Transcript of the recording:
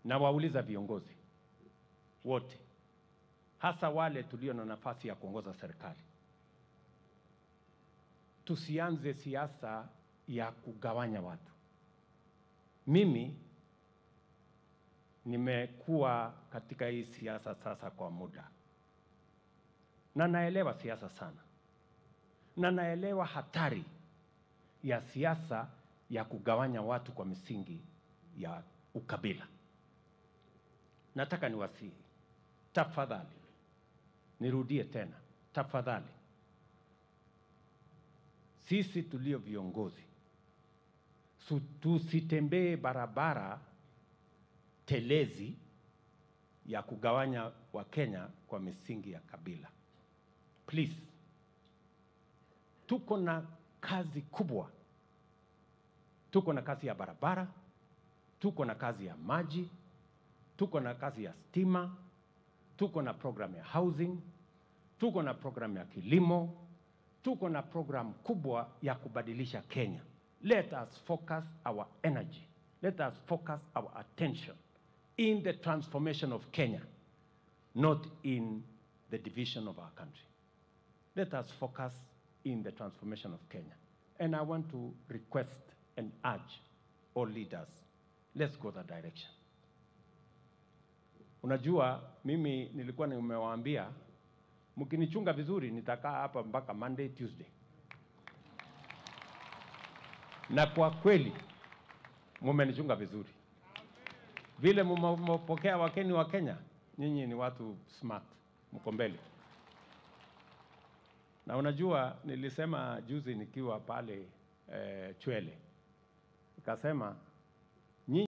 na wauliza viongozi wote, hasa wale tulio na nafasi ya kuongoza serikali, tusianze siasa ya kugawanya watu. Mimi nimekuwa katika hii siasa sasa kwa muda, na naelewa siasa sana, na naelewa hatari ya siasa ya kugawanya watu kwa misingi ya ukabila. Nataka niwasihi, tafadhali, nirudie tena, tafadhali, sisi tulio viongozi su- tusitembee barabara telezi ya kugawanya Wakenya kwa misingi ya kabila. Please, tuko na kazi kubwa, tuko na kazi ya barabara, tuko na kazi ya maji, tuko na kazi ya stima, tuko na program ya housing, tuko na program ya kilimo, tuko na program kubwa ya kubadilisha Kenya. Let us focus our energy, let us focus our attention in the transformation of Kenya, not in the division of our country. Let us focus in the transformation of Kenya. And I want to request and urge all leaders, let's go that direction. Unajua, mimi nilikuwa nimewaambia mkinichunga vizuri nitakaa hapa mpaka Monday, Tuesday. Na kwa kweli mumenichunga vizuri, vile mmepokea wakeni wa Kenya, nyinyi ni watu smart, mko mbele. Na unajua nilisema juzi nikiwa pale eh, Chwele, nikasema